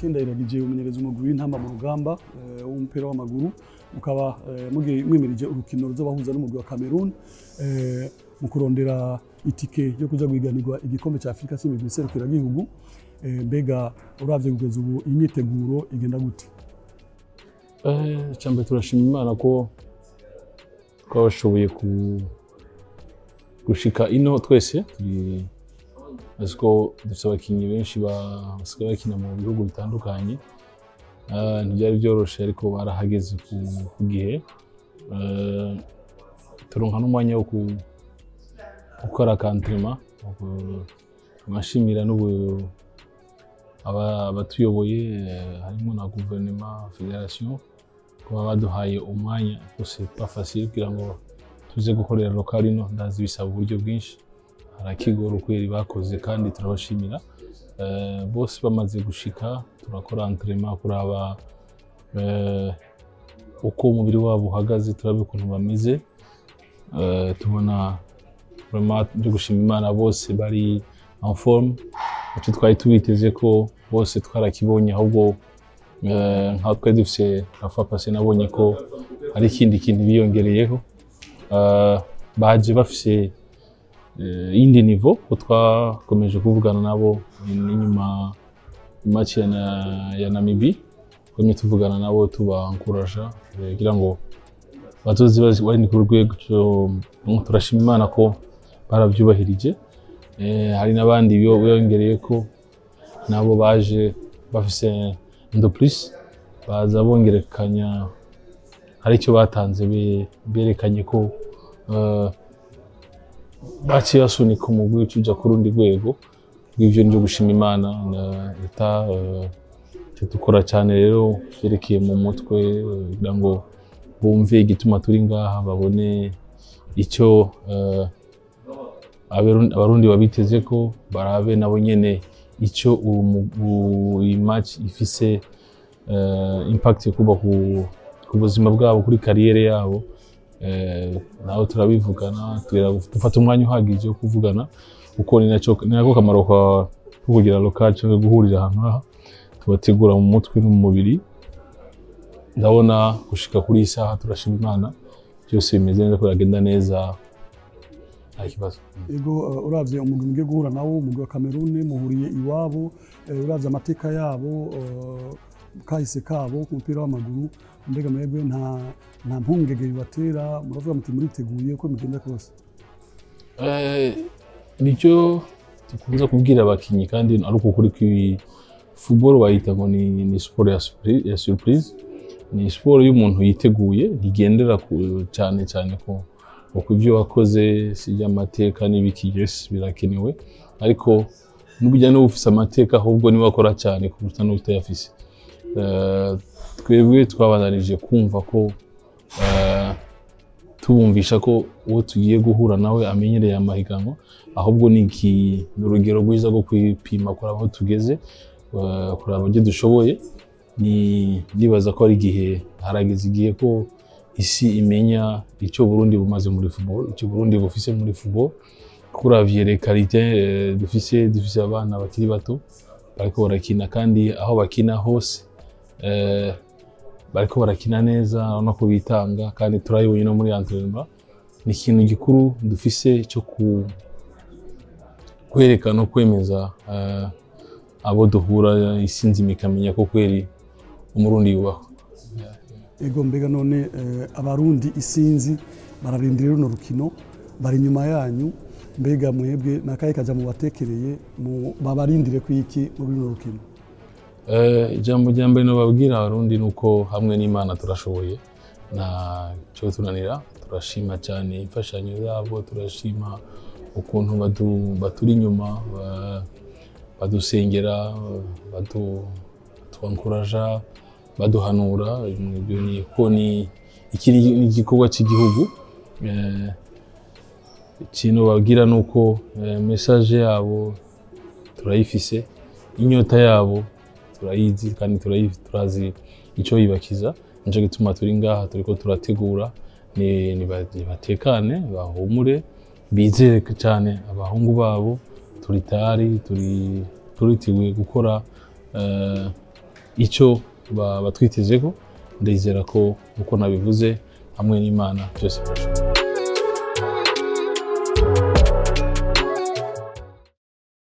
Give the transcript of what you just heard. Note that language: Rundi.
Martin Ndayiragije umenyereza umugwi w'intamba mu rugamba eh, w'umupira w'amaguru mukaba eh, mugiye mwimirije urukino ruzobahuza n'umugwi wa Cameroon eh, mu kurondera itike yo kuja guhiganirwa igikombe ca Afrika c'imigwi serukiragihugu eh, mbega uravye kugeza ubu imyiteguro igenda gute icyambere turashima imana ko twabashoboye ku- gushika ino twese turi azi ko dufite abakinnyi benshi ba- basigaye bakina mu bihugu bitandukanye Ah, ntibyari byoroshye ariko barahageze ku ku gihe Ah, turonka n'umwanya wo ku- gukora kantrema amashimira n'ubu aba- abatuyoboye eh, harimo na guverinoma federasiyo kuba baduhaye umwanya rwose bafashe kugira ngo tuze gukorera lokal ino ndazi bisaba uburyo bwinshi harakigora ukweri bakoze kandi turabashimira Eh, bose bamaze gushika turakora entraînement kuraba eh, uko umubiri wabo uhagaze turabe ukuntu bameze Eh, tubona vraiment byo gushima imana bose bari en forme icyo twari tubiteze ko bose twarakibonye ahubwo eh, nka twari dufise rafa pase nabonye ko hari ikindi kintu biyongereyeho Eh, baje bafise eh, iyindi nivo ko twakomeje kuvugana nabo n'inyuma match ya, na, ya Namibi twemye tuvugana nabo tubankuraja eh, kugira ngo bazoze bazi- bari ku rwego cyo- turashima imana ko barabyubahirije Eh, hari n'abandi biyo- biyongereye ko nabo baje bafise ndo plus baza bongerekanya hari icyo batanze be- berekanye ko eh, baciye basunika umugwi uja ku rundi rwego rw'ivyo nivyo gushima imana na leta eh, icyo dukora cyane rero byerekeye mu mutwe eh, kugira ngo bumve igituma turi ngaha babone icyo eh, Abarundi Abarundi babiteze ko barabe nabo nyene icyo uwo mu- u- iyi match ifise eh, impact yo kuba ku, ku buzima bwabo kuri kariyere yabo eh, naho turabivugana tugira- dufata umwanya uhagije wo kuvugana kuko ni nacyo ni nako kamaro ka- ko kugira local cyangwa guhurira ahantu aha tubategura mu mutwe no mu mubiri ndabona gushika kuri iyi saha turashima imana byose bimeze neza ko biragenda neza nta kibazo ego uh, uravye umugwi mugiye guhura nawo umugwi wa Cameroon muhuriye iwabo eh, uravye amateka yabo uh, kahise kabo ku mupira w'amaguru mbega mwebwe nta nta mpungenge bibatera muravuga muti muriteguye uko bigenda kose Eh, nicyo dukunze kubwira abakinnyi kandi ari uko kuri kw'ibi football bayita ngo ni, ni siporo ya, surpri- ya surprise ni siporo y'umuntu yiteguye ntigendera ku- cyane cyane ko uko ibyo wakoze sijya amateka n'ibiki yes birakenewe ariko n'ubujya n'uba ufise amateka ahubwo niwe wakora cyane kuruta n'utayafise Eh, twebwe twabananije kumva ko eh, tubumvisha ko uwo tugiye guhura nawe amenyereye amahiganwa ahubwo ni iki- ni urugero rwiza rwo kwipima kuraba aho tugeze eh, kuraba ibyo dushoboye ni ndibaza ko ari igihe harageze igihe ko isi imenya icyo Burundi bumaze muri football icyo Burundi bufise muri football kuravye les qualités eh, dufise dufise abana bakiri bato bariko barakina kandi aho bakina hose eh, bariko barakina neza urabona ko bitanga kandi turabibonye no muri entraînement ni ikintu gikuru dufise cyo ku kwerekana no kwemeza eh, abo duhura isi nzima ikamenya ko kweri umurundi yubahwa ego mbega none eh, abarundi isinzi bararindira runo rukino bari inyuma yanyu mbega mwebwe nakaye kaja mu batekereye mu babarindire kwiki muri runo rukino Eh, ijambo rya mbere nababwira abarundi ni uko hamwe n'imana turashoboye nta cyo tunanira turashima cyane imfashanyo zabo turashima ukuntu badu- baturi inyuma ba- badusengera badu- batwankuraja baduhanura ibyo ni ko ni iki ni ni igikorwa cy'igihugu Eh, ikintu babwira ni uko eh, message yabo turayifise inyota yabo turayizi kandi turayi- turazi icyo yibakiza nicyo gituma turi ngaha turiko turategura ni- niba- nibatekane bahumure bizere cyane abahungu babo turi tayari turi turiteguye gukora eh, icyo ba- batwitezeko ndizera ko uko nabivuze hamwe n'imana byose birashoboka